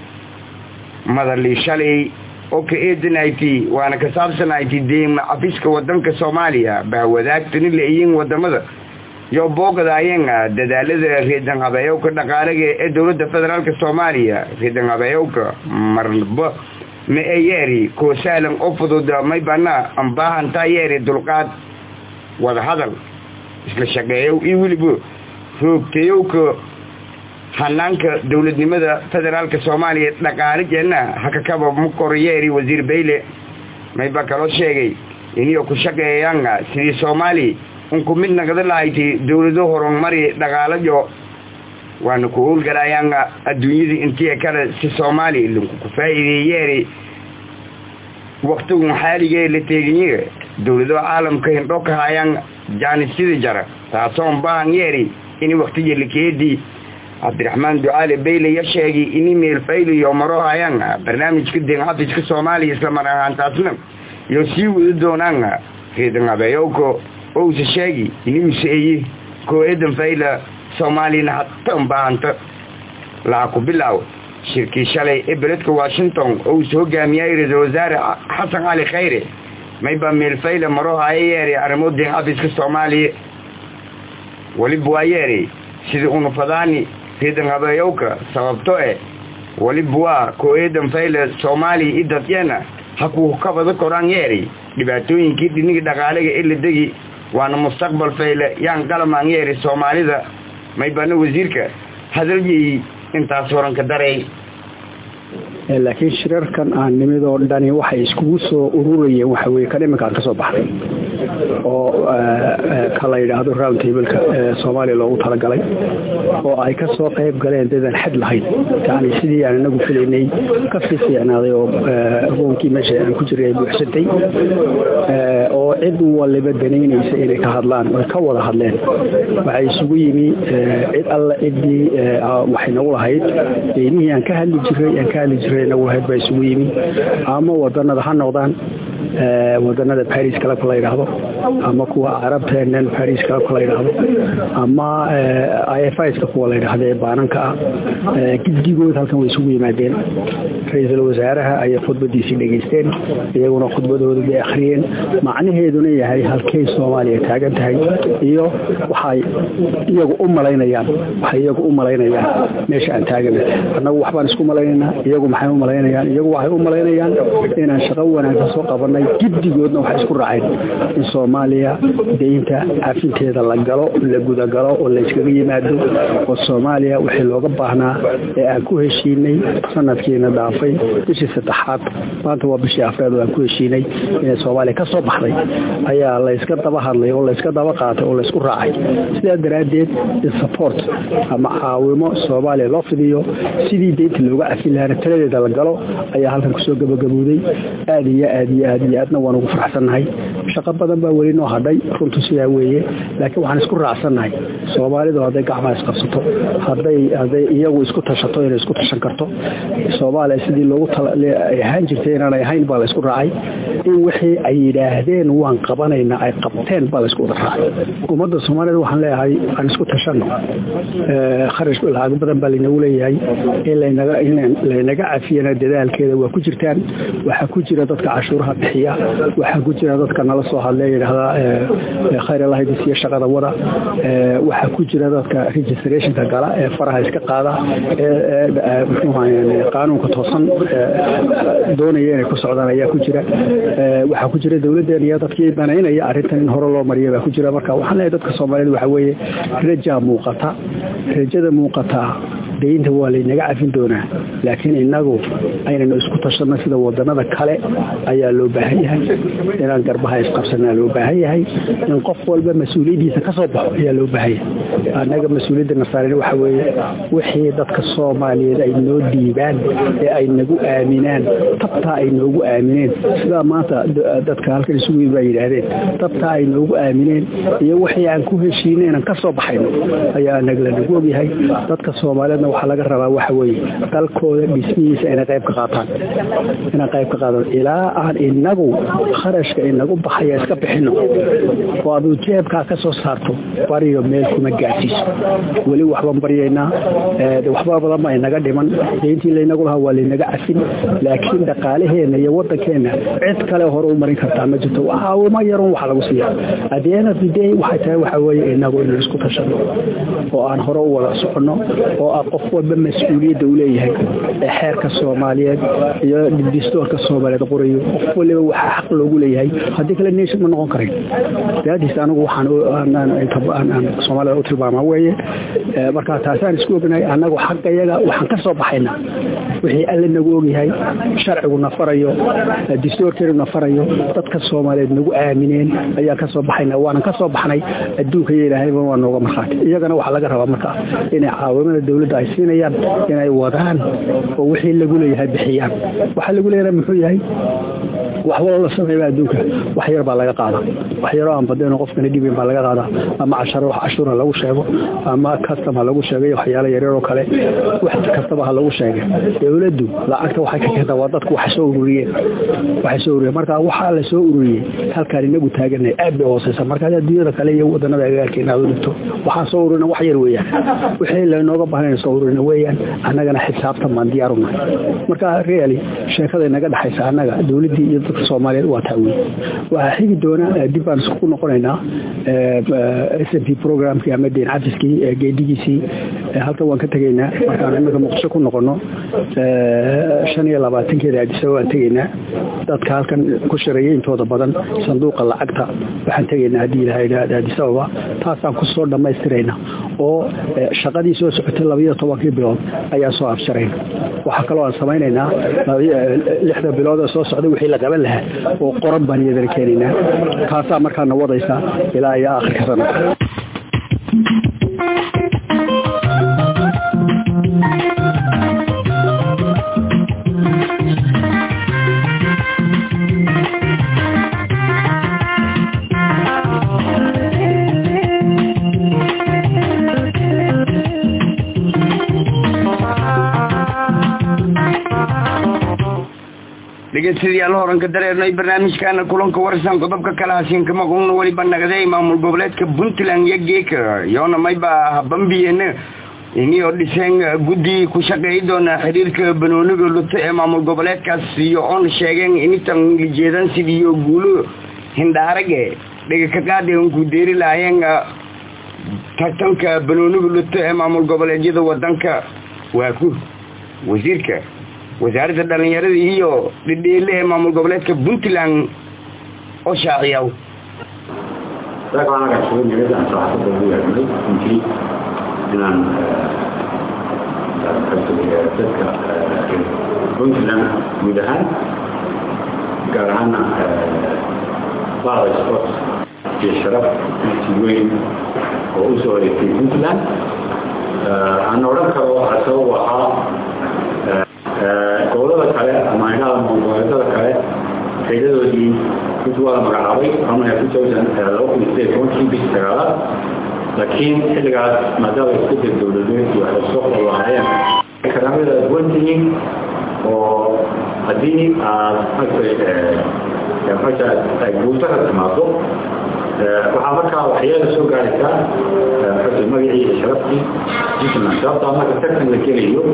A: madali shalay oo ka eedanaytay waana ka saabsanaytay deema cafiska wadanka soomaaliya baa wadaagtani la-iyin wadamada yo boogadaayeen dadaalada reedan habeeyowka dhaqaalaga ee dowladda federaalk soomaaliya reedan habeeyowka marba ma e yeeri koo sahlan oo fudud may bana ambaahantaa yeeri dulqaad wadahadal isla shaqeeyow iyo weliba roogtayowka hanaanka dowladnimada federaalk soomaaliya dhaqaalijeena hakakaba makoroyeeri wasiir bayle mayba kaloo sheegay iniyo ku shaqeeyaan sidii soomaali unku mid nagada lahaytay dowlado horumari dhaqaalajo waana ku howlgalayaan adduunyada intii kale si soomaali linku ku faa'iideeyeeri waktigun xaaligee la teeginyiga dowlado caalamka hindho ka hayaan jaanisida jara taasoon baahan yeeri ini waktiga likeedii cabdiraxmaan ducaale bayle ya sheegay ini meelfayliyo maro hayaan barnaamijka den xafiska soomaaliya islamar ahaantaasna iyo sii wadi doonaan reedan habeeyowka ousa sheegi inuusa eye koo eedan fayla soomaaliyana hatan baahanta laha ku bilaaw shirkii shalay ee beledka washington ousa hogaamiyay ra-iisul wasaare xasan cali khayre mayba meelfayla maro haya yeeri arrimo den xafiska soomaaliya weliba waa yeeri sida unufadaani reedan habeeyowka sababto eh weliba waa koo eedan fayla soomaaliya i dadyana hakuu kabada koraan yeeri dhibaatooyinkii dhiniga dhaqaalaga ee la degi waana mustaqbal fayle yaan qalamaan yeeri soomaalida maybana wasiirka hadalyey intaas horanka daray
I: laakiin shirarkan aan nimid oo dhani waxay iskugu soo ururayeen waxa weye kan iminkaan ka soo baxday oo ka la yidhaahdo round tableka ee soomaaliya loogu talagalay oo ay ka soo qayb galeen dadaan xad lahayn yani sidii aan inagu filaynay ka sii fiicnaaday oo hogoonkii meesha aan ku jiray ay buuxsantay oo cid waliba danaynaysa inay ka hadlaan oy ka wada hadleen waxay isugu yimi cid alle ciddii waxay nagu lahayd deynihii aan ka hadli jiray aan ka hadli jiray nagu lahayd baa isugu yimi ama wadanada ha noqdaan wadanada baris clubka la yidhaahdo ama kuwa carabteenan baris clubka la yidhaahdo ama ifska kuwa la yidhaahdo ee baananka ah giddigood halkan way isugu yimaadeen ra-iisul wasaaraha ayay khudbadiisii dhegaysteen iyaguna khudbadooda bay akhriyeen macnaheeduna yahay halkay soomaaliya taagan tahay iyo waxay iyagu u malaynayaan waxay iyagu u malaynayaan meesha aan taagana annagu waxbaan isku malaynaynaa iyagu maxay u malaynayaan iyagu waxay u malaynayaan inaan shaqo wanaagsan soo qabanay giddigoodna waxay isku raaceen in soomaaliya deynta cafinteeda la galo la gudagalo oo layskaga yimaado oo soomaaliya wixii looga baahnaa ee aan ku heshiinay sanadkiina dhaafay bishii saddexaad maanta waa bishii afreed oo aan ku heshiinay inay soomaaliya ka soo baxday ayaa layska daba hadlay oo layska daba qaatay oo laysku raacay sidaa daraaddeed in support ama caawimo soomaaliya loo fidiyo sidii deynta looga cafin lahaana taladeeda la galo ayaa halkan kusoo gabagabowday aada iyo aad iyo aad aad iyo aadna waan ugu faraxsannahay shaqo badan baa weli noo hadhay runtu sidaa weeye laakiin waxaan isku raacsannahay soomaalidu hadday gacmaha isqabsato hadday hadday iyagu isku tashato inay isku tashan karto soomaaliya sidii loogu ay ahaan jirtay inaanay ahayn baa la isku raacay in wixii ay yidhaahdeen waan qabanaynaa ay qabteen baa la isku wada raacay ummadda soomaalida waxaan leeyahay aan isku tashanno kharash lacag badan baa laynagu leeyahay in laynaga in laynaga cafiyana dadaalkeeda waa ku jirtaan waxaa ku jira dadka cashuuraha bixiya waxaa ku jira dadka nala soo hadlay yidhaahdaa khayr allahidisiyo shaqada wada waxaa ku jira dadka registrationka gala ee faraha iska qaada ee muxuu qaanuunka toosan doonaya inay ku socdaan ayaa ku jira waxaa ku jira dowladeen iyo dadkii banaynaya arrintan in hore loo mariya baa ku jira marka waxaan leeyahay dadka soomaaliyed waxaa weeye rajaa muuqata rajada muuqataa daynta waa laynaga cafin doonaa laakiin inagu aynanu isku tashanno sida wadanada kale ayaa loo baahan yahay inaan garbaha isqabsanaa loo baahan yahay in qof walba mas-uuliyaddiisa ka soo baxo ayaa loo baahan yahay annaga mas-uuliyadda nasaarina waxa weeye wixii dadka soomaaliyeed ay noo dhiibaan ee ay nagu aaminaan tabtaa ay noogu aamineen sidaa maanta dadka halkan isugu yimid baa yidhaahdeen tabtaa ay noogu aamineen iyo wixii aan ku heshiinay inaan ka soo baxayno ayaa anaga lanagu ogyahay dadka soomaaliyeedna waxaa laga rabaa waxa weeye dalkooda dhismihiisa inay qayb ka qaataan inay qayb ka qaataan ilaa aan inagu kharashka inagu baxaya iska bixino oo aduu jeebkaa ka soo saarto bariyo meel kuma gaarsiiso weli waxbaan baryaynaa waxba badan baa inaga dhiman deyntii laynagu lahaa waa laynaga cafin laakiin dhaqaalaheenna iyo wadankeena cid kale hore u marin kartaa ma jirto caawimo yarun waxa lagu siiya adeena bidey waxay tahay waxa weeye inagu inaan isku tashano oo aan hore u wada soconno oo ah qof walba mas-uuliyadda uu leeyahay ee xeerka soomaaliyeed iyo distoorka soomaaliyeed qorayo qof waliba waxaa xaq loogu leeyahay haddii kale nation ma noqon karin daadiis anigu waxaan soomaalida u tilmaamaa weeye marka taasaan isku ognahay annagu xaqayaga waxaan ka soo baxaynaa wixii alle nagu ogyahay sharcigu na farayo distoorkeenu na farayo dadka soomaaliyeed nagu aamineen ayaan ka soo baxaynaa waanan ka soo baxnay adduunka iyo ilaahayba waa nooga markhaati iyagana waxaa laga rabaa marka inay caawimada dowladda ay siinayaan inay wadaan oo wixii lagu leeyahay bixiyaan waxaa lagu leeyahay muxuu yahay wax walo la sameeyba adduunka wax yar baa laga qaada wax yaroo aan badeen qofkana dhibayn baa laga qaadaa ama casharo wax cashuur ha lagu sheego ama custom ha lagu sheegay waxyaalo yaryar oo kale wax kastaba ha lagu sheegay dowladdu lacagta waxay ka keentaa waa dadku wax soo ururiyeen waxay soo ururiyeen marka waxaa la soo ururiyey halkaan inagu taaganay aad bay hooseysa marka adduunyada kale iyo wadanada agagaarkeena aad u dhigto waxaan soo ururina wax yar weeyaan wixii laynooga baahan soo ururina weeyaan annagana xisaabtan baan diyaar u nahay marka really sheekada inaga dhexaysa annaga dowladdii iyo dadka soomaaliyeed waa taa weyn waxaa xigi doona dib baan isku noqonaynaa s m p programkii ama deyn cafiskii geedigiisii halkan waan ka tegaynaa markaan imika muqdisho ku noqono shan iyo labaatankeeda aadisaba waan tegaynaa dadka halkan ku shareeyay intooda badan sanduuqa lacagta waxaan tegaynaa haddii ilaha idhaahda aadisababa taasaan ku soo dhammaystirayna oo shaqadii soo socotay labayo tobankii bilood ayaan soo absharayna waxaa kaloo aan samaynaynaa lixda bilood ee soo socday wixii la qaban lahaa oo qoran baan iyadana keenaynaa taasaa markaana wadaysa ilaa iyo aakhirka sanadka
A: dhegeystayaal horanka dareernay barnaamijkaana kulanka warsan qodobka kale hasiinka maqulna weliba nagday maamul goboleedka puntland iyo geeka yoona mayba habambiyena inio dhiseen guddi ku shaqeey doona xiriirka banooniga luto ee maamul goboleedkaas iyo oon sheegeen initan lijeedan sidiiyo guulo hindhaarage dhega ka qaadi ku deeri lahaayeen tartanka banooniga luto ee maamul goboleedyada wadanka waa ku wasiirka wasaaradda dhallinyarada iyo dhidhiile ee maamul goboleedka puntland oo shaaciyaw
J: inaan dadka puntland guud ahaan gaar ahaana bada sport iyo sharaf si weyn oo u soo wareegtay puntland aan odhan karo sabab ahaa gobolada kale ama indhaha goboleedada kale faydadoodii laakiin xilligaas maadaama isbedel dowladeed iyo waxay soo qorlahaayeen karaamada duwantihiin oo haddii aad maartay ay guultara timaado waxaa markaa waxyaala soo gaaraysaa maartay magacii iyo sharaftii puntland sababtaa marka tartan la gelayo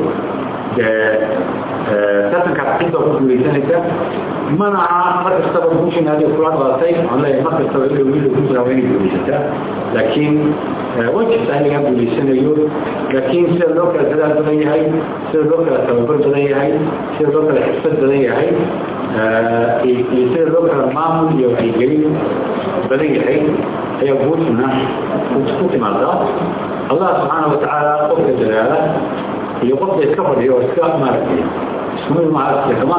J: tartankaas cid baa ku guuleysanaysa mana aha mar kastaba puntland adiga kula dhalatay aan leeyahay mar kastaba ila wiila puntland waa inay guuleysataa laakiin way jirtaa in lagaa guuleysanayo laakiin sida loo kala dadaal badan yahay sida loo kala tababar badan yahay sida loo kala xirfad badan yahay iyo sida loo kala maamul iyo wacyigelin badan yahay ayaa guushuna ku timaadaa allah subxaana watacaala qofka dadaala iyo qofka iska fadhiyo oo iska maaragtay isku mid maaragtay kama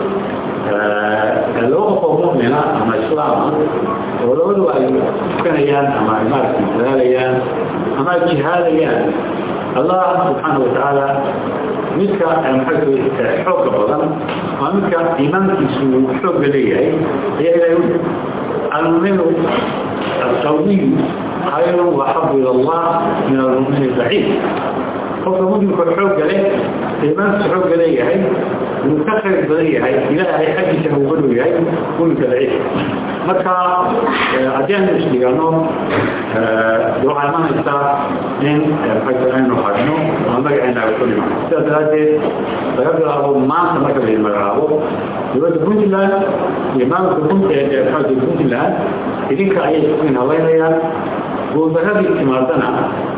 J: laba qof oo mu'mina ama islaama oo labaduba ay tukanayaan ama ay maaragtay dadaalayaan ama ay jihaadayaan allah subxaana watacaala midka maxay xoogga badan waa midka iimaankiisu xoogga leeyahay ayaa ilahay u المؤمن القوي خير وحب الى الله من المؤمن الضعيف qofka mudinka xoogga leh iimaanka xoogga leeyahay inuu ka khayr badan yahay ilaahay xaggiisa uu badhow yahay muminka daciif marka haddii aynu isdhigano waxaa imanaysaa in aynu hadno ama magaceena ay ku dhiman sidaa daraaddeed laga bilaabo maanta marka la magacaabo dowladda puntland iyo maamulka puntland idinka ayay isku inhalaynayaan guuldaradii timaadana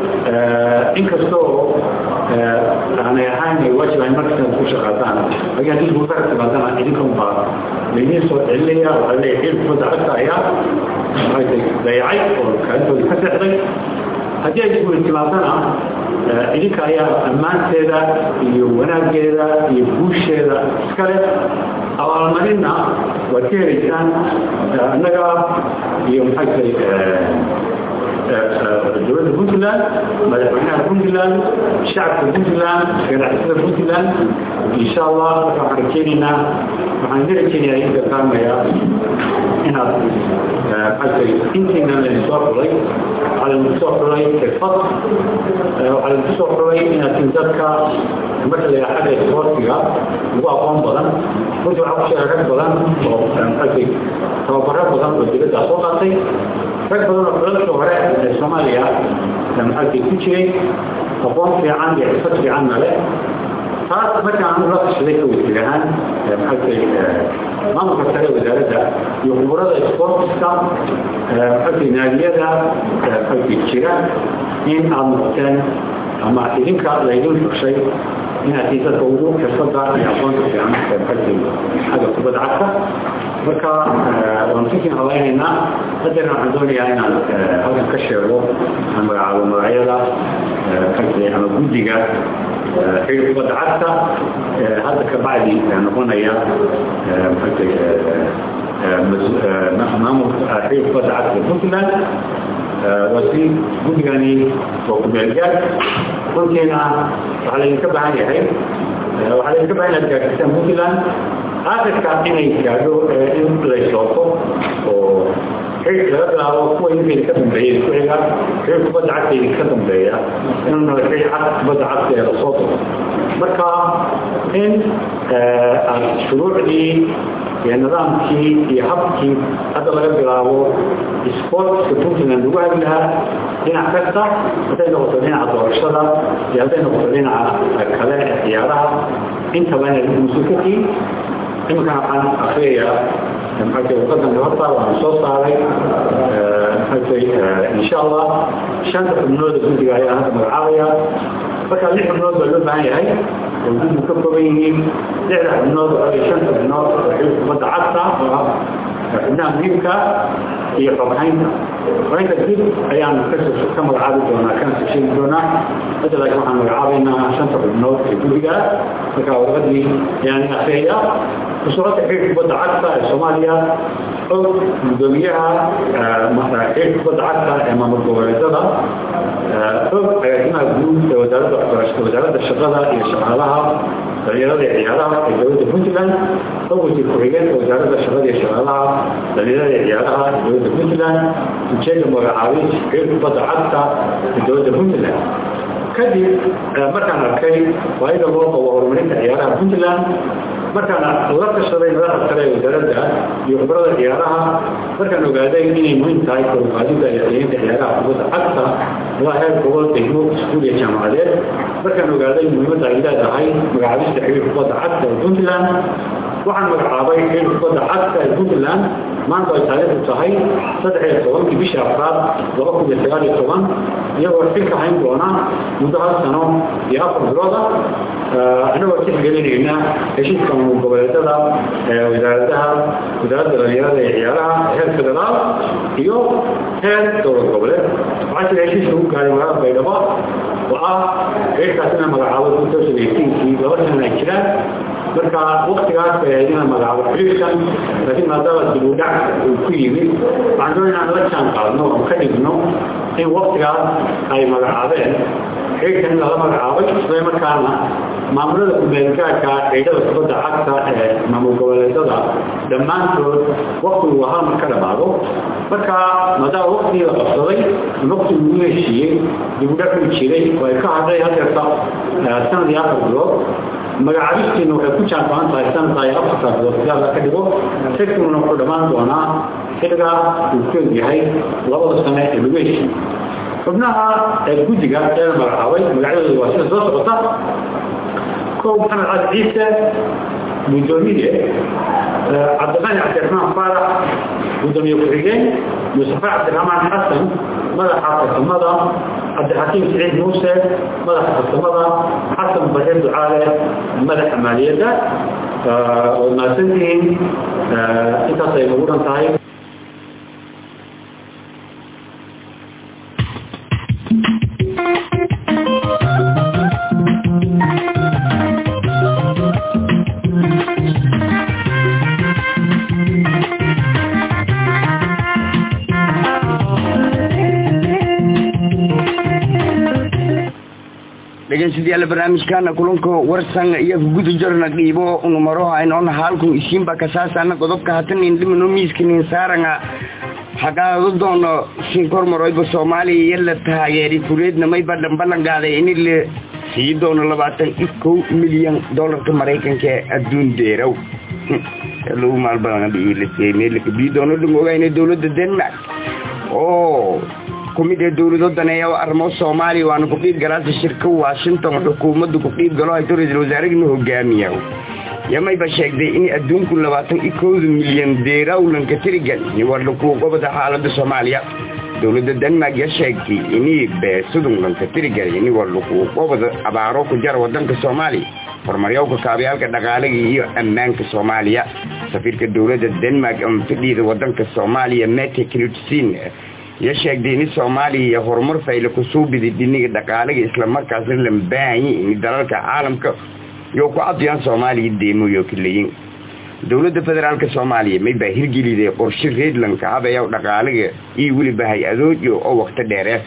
J: inkastoo aanay ahayn ay waajib ahayn markasta ku shaqaadaan laakiin haddii guuldara timaadana idinka unbaa laydin soo celinaya waxaa leeyahay xil kubadda cagta ayaa maxay dayacay oo kaalintooda ka seexday haddii ay guuli timaadana idinka ayaa ammaanteeda iyo wanaaggeeda iyo guusheeda iskale abaalmarinna waad ka helaysaan annaga iyo maxay tahay dowladda puntland madaxweynaha puntland shacabka puntland ganacsatada puntland insha allah marka waxaan rajeynaynaa waxaan idin rajeynayaa in dardaarmaya inaad maxay intiina laydin soo xulay waxaa laydin soo xulay xirfad waxaa laydin soo xulay inaad tin dadka marka la yidhaha xagga isboortiga ugu aqoon badan runtii waxaa ku sheega rag badan oo maxay tababaro badan oo dibadda soo qaatay rag badan oo xulalka hore ee soomaaliya maxalkii ku jiray aqoon fiican iyo xirfad fiicanna leh taas markaan anu la tashaday ka wasiir ahaan maxalkay maamulka sare wasaaradda iyo khuburada sportiska maxalkay naadiyada maxalkay jira in aad noqoteen ama idinka laydin xugshay inaad tii dadka ugu xirfada iyo aqoonta fiican maxalkay xagga kubadda cagta marka waan kusii halaynaynaa hadeerna waxaan doonayaa inaan halkan ka sheego aan magacaabo magacyada ama guddiga xil kubadda cagta hadda ka bacdi noqonaya maamulka xil kubadda cagta puntland waa si guddigani waa kumeelgaad runtiina waxaa laydinka baahan yahay waxaa laydinka baahan yahay gaarsiisaan puntland aakhirka inay gaadho in laysooto oo xil laga bilaabo kuwa idinka idinka dambeeya isku xiga xil kubadda cagta idinka dambeeya inuu nala xil cad kubadda cagta ee lasoo daro marka in aad shuruucdii iyo nidaamkii iyo habkii hadda laga bilaabo sportska puntland lagu hagi lahaa dhinac kasta hadday noqoto dhinaca doorashada iyo hadday noqoto dhinaca kale ee ciyaaraha intaba inay mas-uulkatiin iminkan waxaan akriyayaa maxay wadadan horta waxaan soo saaray maxay insha allah shanta xubnooda guddiga ayaa hadda magacaabaya marka lix xubnood baa loo baahan yahay oo guddigu ka kooban yihiin lixda xubnood oo shanta xubnood oo xil kubadda cagta oo ah xubnaha muhiimka iyo xoghaynta xoghaynta dib ayaan ka magacaabi doonaa kana soo sheegi doonaa hadda laakiin waxaan magacaabaynaa shanta xubnood ee guddiga marka warqadii ayaan akriyayaa kusocota xiriirka kubadda cagta ee soomaaliya og gudoomiyaha xiriirka kubadda cagta ee maamul goboleedada og agaasimaha guud ee wasaaradda waxbarashada wasaaradda shaqada iyo shaqaalaha dhalinyarada iyo ciyaaraha ee dowladda puntland og wasiir ku-xigeenka wasaaradda shaqada iyo shaqaalaha dhalinyarada iyo ciyaaraha ee dowladda puntland ujeeda magacaabis xiriirka kubadda cagta ee dowladda puntland kadib markaan arkay baahida loo qabo horumarinta ciyaaraha puntland markaan la tashaday madaxda kale ee wasaaradda iyo khibrada ciyaaraha markaan ogaaday inay muhiim tahay koruqaadida iyo qiiminta ciyaaraha kubadda cagta ilaa heer gobol degmo iskuul iyo jaamacadeed markaan ogaaday muhiimadda ay leedahay magacaabista xiriir kubadda cagta ee puntland waxaan magacaabay xiriir kubadda cagta ee puntland maanta ay taariikhdu tahay saddex iyo tobankii bishii afraad laba kun iyo sagaal iyo toban iyagoo xilka hayn doona muddo hal sano iyo afar bilooda anagoo tixgelinayna heshiiska maamul goboleedada wasaaradaha wasaaradda dhalinyarada iyo ciyaaraha heer federaal iyo heer dowlad goboleed waxaa jira heshiiska ugu gaaray magaalada baydhabo oo ah xiriirkaas ina magacaabo kii laba sana ay jiraan marka waktigaas bay ahayd inaan magacaabo xiriirkan laakiin maadaama dib u dhac uu ku yimid waxaan doon inaan la jaan qaadno oon ka dhigno in waktigaas ay magacaabeen xiriirkan in lala magacaabay isla markaana maamulada kumeelgaarka ciidada kubadda cagta ee maamul goboleedada dhammaantood waktigu hal mar ka dhamaado marka maadaama waktigii la qabsaday waktigu ugu heshiiyey dib u dhac uu jiray oo ay ka hadhay hadeerta sanad iyo afar bilood magacaabistiina waxay ku jaanbaan tahay sanadka iyo afarta bilood sidaa la ka dhigo xilkiguna wuxuu dhammaan doonaa xilliga uu ku egyahay labada sane ee lagu heshiiyey xubnaha ee guddiga ee la magacaabay magacyadooda waa sida soo socota kow maxamed cali ciise gudoomiye cabdiqani cabdiraxmaan faarax gudoomiye ku-xigeen mustafa cabdiraxmaan xasan madaxa farsamada cabdixakiim siciid muuse madaxa farsamada xasan bare ducaale madaxa maaliyadda waad mahadsantihiin intaas ay nagu dhan tahay
A: dhegeystayaal barnaamijkana kulanka warsan iyo gudu jarna dhiibo numaro aynoon halkun isiinba kasaasana qodobka hatanin dhimano miiskanin saaranga xagaado doono sinkormaroyba soomaaliya iyo la taageeri fuleedna mayba dhambalangaaday in la sii doono labaatan iyo kow milyan dolarka maraykanka ee adduun deerow lagu maalbadanbii doono dhangogayna dowladda denmark oo kumid ee dowlado daneeya arrimo soomaaliya waana ku-dhiib galaasa shirka washington xukuumaddu ku-dhiib galo hayto ra-isul wasaarehina hogaamiya yamayba sheegday in adduunku labaatan iyo kowda milyan deerawlanka tirigan niwarlakuu gobada xaalada soomaaliya dowladda denmark ya sheegtay inii beesudunlanka tirigan niwarlakuu gobada abaaro ku jara wadanka soomaaliya horumaryowka kaabyaalka dhaqaalaga iyo ammaanka soomaaliya safiirka dowladda denmark ama fidhiida wadanka soomaaliya mete knutsin ya sheegday in soomaaliya iyo horumar fayla kusoo biday dhiniga dhaqaalaga islamarkaasna lambaahanyi in dalalka caalamka yo ku cadiyaan soomaaliya deemoyo kaleyin dowladda federaalk soomaaliya may baa hirgeliday qorshe reedlanka habayaw dhaqaalaga iyo weliba hay-adoojo oo wakto dheeree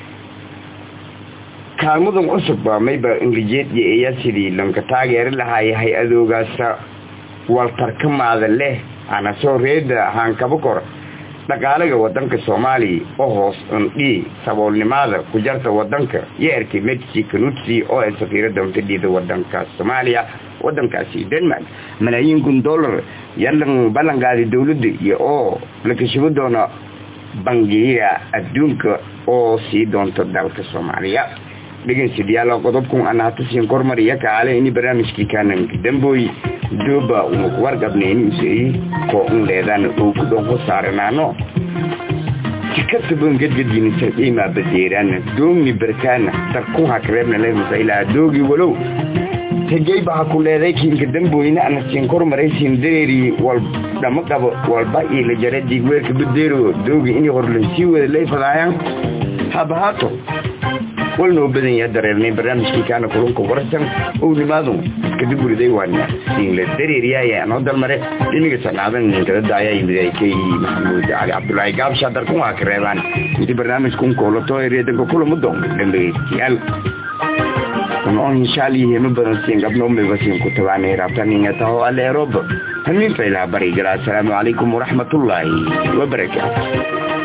A: kaalmadan cusub mayba ingilijeed iyo eya sidii lanka taageeri lahaaya hay-adoogaasa waltarkamaada leh ana soo reeda haankaba kor dhaqaalaga wadanka soomaaliya oo hoos undhii saboolnimada ku jarta wadanka iyo erkay medsi kanutsi oo ay safiirada untadhiida wadanka soomaaliya wadankaasi denmark malaayiin kun dollar yalan ballanqaaday dowladda iyo oo la kashibo doona bangiga adduunka oo sii doonta dalka soomaaliya dhegeystayaal qodobkun ana hatasiin kormariya kaale ini barnaamijkii kaanan dambooy dooba uma kuwargabnayni usei koo un leedaan oo ku dhonko saaranaano tikataban gadgadinisa imaa badeeraana doomni barkaana darkun hakreebna leemasa ilaa doogi walow tegeyba ha ku leeday kiinka dambooyna ana siin kormaraysiin dareeri wal dhama qabo walba iyo la jara digweerka badeero doogi inay horlan sii wada leefadaayaan habahaato walnoo badan yaha dareernay barnaamijkii kaana kulunka warsan ownimaadu iskada guriday waana siinla dareeriyaaya noo dalmare dhiniga sacnaadan ninkadada ayaa yimid ay ka maxamuud cali cabdulaahi gaabsha darkun waa ka reebaan inti barnaamijkun koolato ereedanka kulama doon dhambegeystayaal on inshaallihema badan siin gabnoomeba siin ku tabaanay rabtaninga taho aleeroba hamin faylaha bari gala assalaamu calaykum waraxmatullaahi wabarakaatu